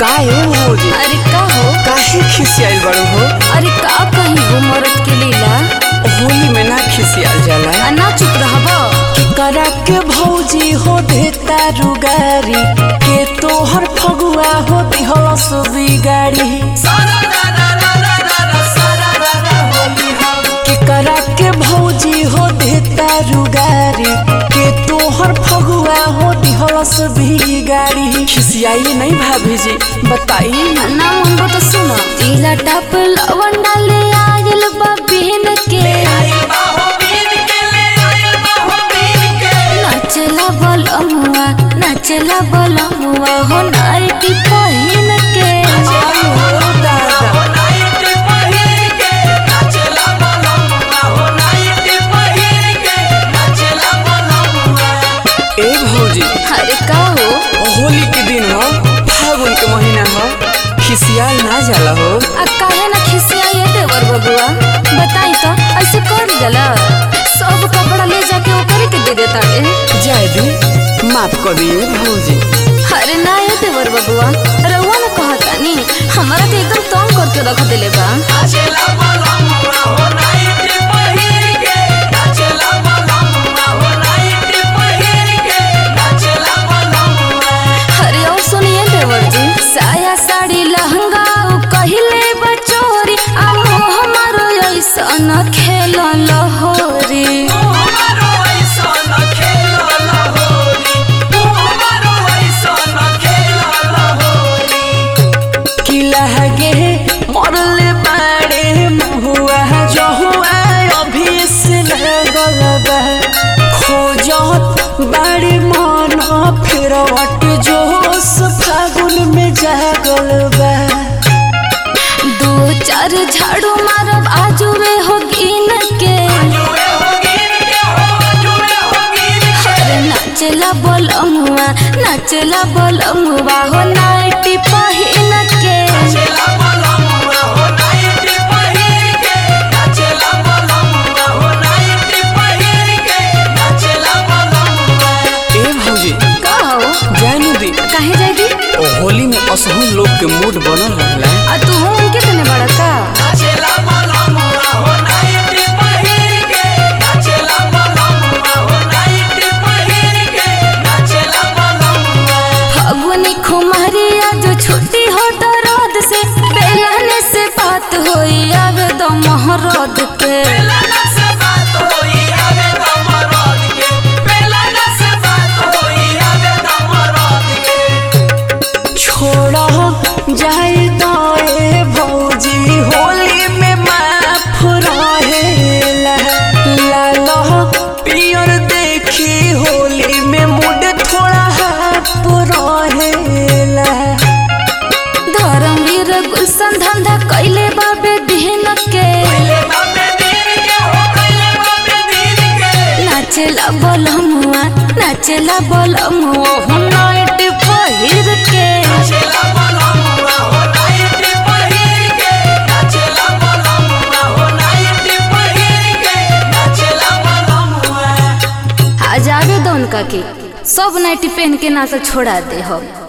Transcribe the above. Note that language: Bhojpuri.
काहे भौजी अरे का हो काहे खिसियाइल बड़ो हो अरे का कही हो मरद के लीला होली में ना खिसियाल जाला आ ना चुप रहब करा के भौजी हो देता रुगारी के तोहर फगुआ हो दिहलस बिगाड़ी के करा के भौजी हो देता रुगारी के तोहर फगुआ हो दिहलस बिगाड़ी खिसियाई नहीं भाभी जी बताई ना मन तो सुनो तिला टप लवन डाले आयल बा बिहन के नाचला बलमुआ नाचला बलमुआ हो नाइटी पहिन के आई हो दादा ए भौजी अरे का हो होली के दिन हो फागुन के महीना हो खिसियाल ना जाला हो आ काहे ना खिसिया ये देवर बबुआ बताई तो ऐसे कर जाला सब कपड़ा ले जाके ओकरे के दे देता रे जाए दी माफ कर दिए भौजी अरे ना ये देवर बबुआ रउआ ना कहतानी हमारा तो एकदम तंग करके रख देले बा अरे और सुनिए देवर जी साया साड़ी लहंगा उ कहिले बचोरी आ मोह हमारो ऐसा न खेल लहोरी कि लहगे मरले बाड़े मुहुआ जो हुआ अभी से लगल बा खोजत बाड़े मन फिर वट जोश फागुन में जागल बा दो चार झाड़ू मारब आजुए हो गिन के अरे नाचला बोलमुआ नाचला बोलमुआ हो नाइटी पहिन के ए भौजी कहो जानु दी काहे जाएगी ओ होली में असहु लोग के मूड बनल रहला आ तू उनके तने बड़ा का फगुनी खुमारिया जो छुट्टी हो दर्द से बेलने से बात होई आवे दो मोहरद के छोड़ा जाए दाए भौजी होली में माफ रहेला लाला पियर देखी होली में मूड थोड़ा हाथ रहेला धर्मवीर गुलशन धंधा कैले बाबे दिन के नाचला बोलमुआ नाचला बोलमुआ हो नाइट पहिर के आ जावे दो उनका के सब नाइटी पहन के ना तो छोड़ा दे हम